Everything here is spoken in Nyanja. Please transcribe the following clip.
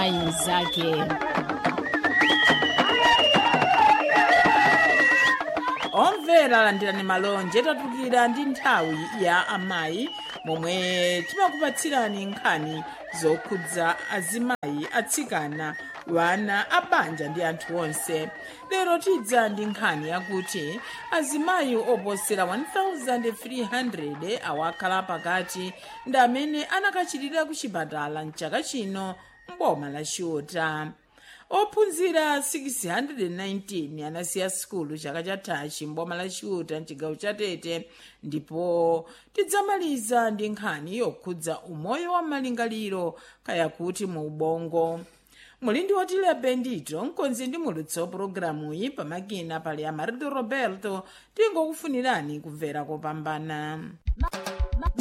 mayi mzake omvera landirani malonje tatukira ndi nthawi ya amayi momwe timakupatsirani nkhani zokhudza azimayi atsikana wana abanja ndi anthu onse lero tidza ndi nkhani yakuti azimayi oposera 1300 awakhala pakati ndi amene anakachitira ku chipatala mchaka chino mboma la chiota ophunzira 619 anasiya sukulu chaka chathachi mboma la chiuta mchigawo cha tete ndipo tidzamaliza ndi nkhani yokhudza umoyo wa malingaliro kaya kuti mu ubongo muli ndi otilepe ndito mkonzi ndi mulutso pulogalamuyi pamakina pali amarito roberto tingokufunirani kumvera kopambana